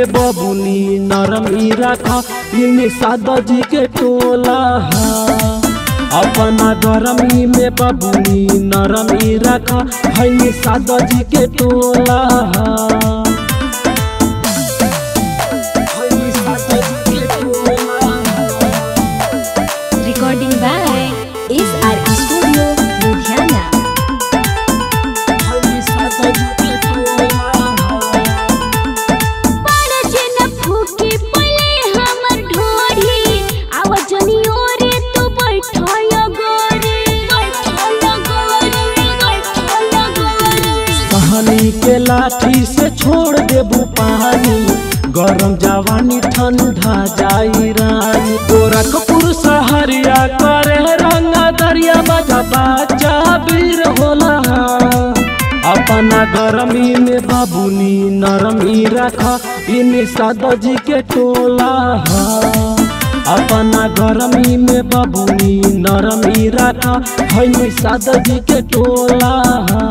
में बबुनी नरमी रखा इन सादा जी के टोला हा। अपना गरमी में बबुनी नरमी रखा है सादा जी के टोला हा। है सादा जी के टोला हा। Recording by SR Studio, Ludhiana. है सादा जी के टोला हा। कहानी के लाठी से छोड़ देबू पानी गरम जवानी ठंडा जाई रानी गोरखपुर सहरिया करे रंगा दरिया बजा बाचा वीर होला अपना गरमी में बाबूनी नरमी रखा इन सादा जी के टोला हा। अपना गरमी में बाबूनी नरमी रखा है सादा जी के टोला हा।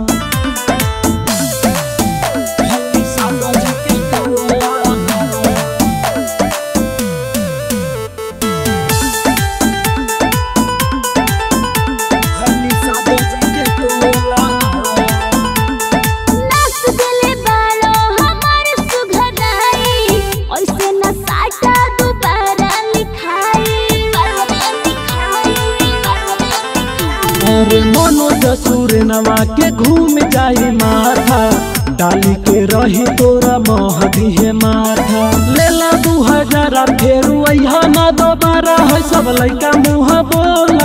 अरे मनोज सुरनवा के घूम जाई माथा डाली के रही तोरा महदी है माथा लेला दू हजार फेर वही ना दोबारा है सब लइका मुँह बोला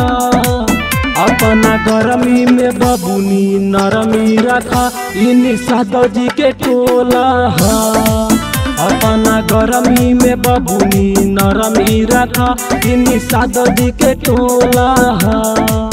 अपना गरमी में बबुनी नरमी रखा इन सादो जी के टोला हा। अपना गरमी में बबुनी नरमी रखा इन सादो जी के टोला हा।